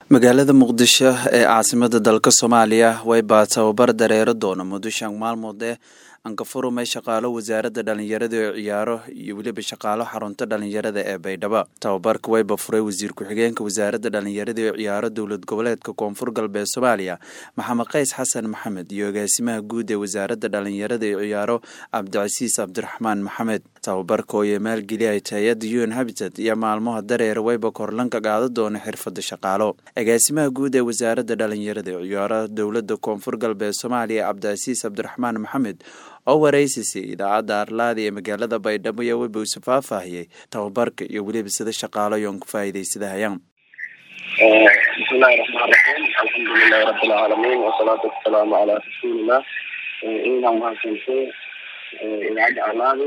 magaalada muqdisho ee caasimada dalka soomaaliya waybaa tababar dareero doona muddo shan maalmood ee ankafurumay shaqaalo wasaaradda dhalinyarada ee ciyaaro iyo weliba shaqaalo xarunta dhalinyarada ee baydhabo tababarka wayba furay wasiir ku-xigeenka wasaaradda dhalinyarada ee ciyaaro dowlad goboleedka koonfur galbeed soomaaliya maxamed qays xasan maxamed iyo agaasimaha guud ee wasaaradda dhalinyarada ee ciyaaro cabdicasiis cabdiraxmaan maxamed tababarka oo iyo maalgeliyay hay-adda un habitat iyo maalmaha dareer wayba korlanka qaada doona xirfada shaqaalo agaasimaha guud ee wasaaradda dhalinyarada ee ciyaaro dowlada koonfur galbeed soomaaliya cabdicasiis cabdiraxmaan maxamed oo wareysisay idaacadda arlaada ee magaalada baydhabo iyo weba usu faahfaahiyey tababarka iyo weliba sida shaqaalo yoon ku faa'iidaysadahayaan bismillahi raxmaan raxiim alxamdulilahi rabbilcaalamiin wasalaatu wasalaamu calaa rasuulillah idaa mahadsantay idaacadda arlaadi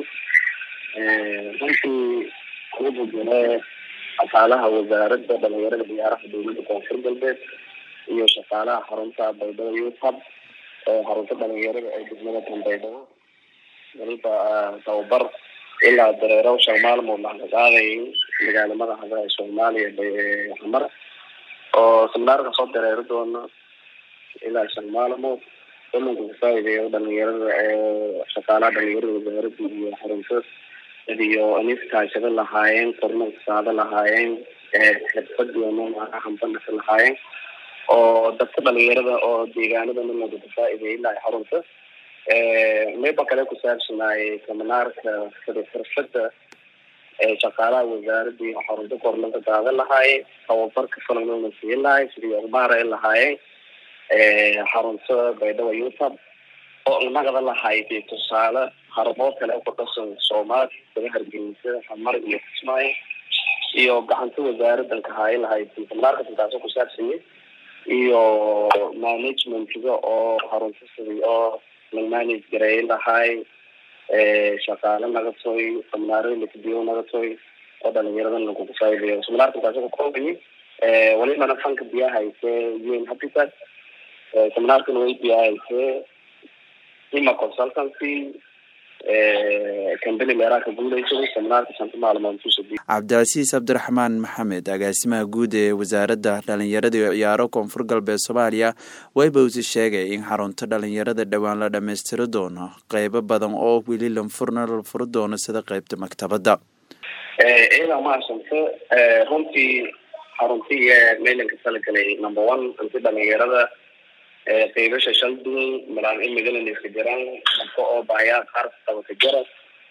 runtii kugu jire shaqaalaha wasaaradda dhalinyarada ciyaaraha dowladda koonfur galbeed iyo shaqaalaha xarunta baydhabo youthub oo xarunta dhalinyarada ee degmada tanbaydhabo waliba tababar ilaa dareero shan maalmood laga qaaday magaala madaxda soomaaliya xamar oo seminaarka soo dareero doona ilaa shan maalmood damanka kafaa'ideeyo dhalinyarada shaqaalaha dhalinyarada wasaaradda iyo xarunta iyo aniskaashada lahaayeen kornanka saada lahaayeen xirfadiina hambanaka lahaayeen oo dadka dhalinyarada oo deegaanada ninaga kafaa'ideeyay ilaa xarunta meba kale ku saabsanaayay seminaarka sida xirfada shaqaalaha wasaaradda iyo xarunta korlanka daadan lahaayeen tababarka falanona siin lahay sidii akbaara ay lahaayeen xarunta baydhabo youthub oo nagada lahayd tusaale harabood kale ku dhasan soomaali sida hargeysa xamar iyo kismaayo iyo gacanta wasaaraddan kahaayo lahayd seminaarka sidaaso ku saabsanyay iyo managementga oo xarunta sidii oo la manage gareey lahay shaqaale naga toy seminaarada lakadiyo naga toy oo dhalinyarada lakugu faa'ideeyo seminaarka intaas ku koobay walibana fanka biyahayse un habitat seminaarkana way biyahayse ima consultancy company meeraha ka guuleysaday seminaarka shanta maalmood kusadi cabdicasiis cabdiraxmaan maxamed agaasimaha guud ee wasaaradda dhalinyarada iyo ciyaaro koonfur galbeed soomaaliya wayba usi sheegay in xarunta dhalinyarada dhowaan la dhammaystiri doono qeybo badan oo weli lanfurna la furi doono sida qeybta maktabadda iyada mahadsante runtii xaruntii meylanka talagalay number one anti dhalinyarada qeybasha shal duwan malaan imigana iska jiraan dadka oo baayaa qaar qabaka jara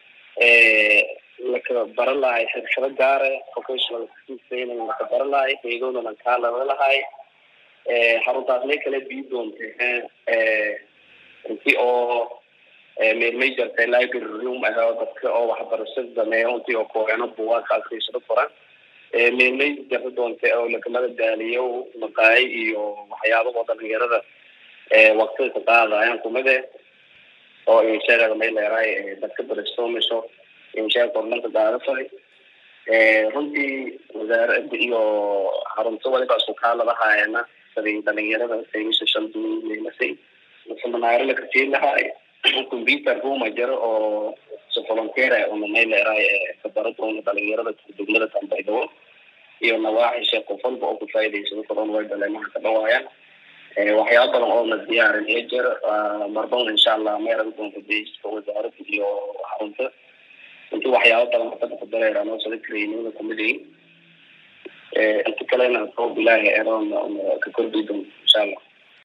laka bara lahay xirfado gaare vocational skillsna laka bara lahay qeydooda lankaa laba lahay xaruntaas may kala bii doonta inti oo meelmay jartay library room ah oo dadka oo waxbarashada dameeyo intii oo kooxeeno buwaagka akriisado furan meelmay jarta doonta oo lakamada daaliyo maqaayo iyo waxyaabahoo dhalinyarada waqtida ka qaadayaan kumide oo insheegada may leerahay dadka brainstormisho insheeg korlanka qaadafay runtii wasaaradda iyo xarunta waliba isku kaaladahaayana sidii dhalinyarada saymisha shan duwan meelasay seminaaro lakasii lahaay computer rooma jiro oo si volunteer una may leerahay kabara doona dhalinyarada degmada tanbaydhabo iyo nawaaxi sheekh qof walba oo ku faa'iidaysado koron way dhaleemaha ka dhawaayaan waxyaaba badan oo na diyaarin iyo jer marban insha allah meeraga doonta deiska wasaaradda iyo xarunta inti waxyaaba badan hadda ku dareera noo sida trainada kumidayin inta kalena roob ilaahi eroon ka kordhi doon insha allah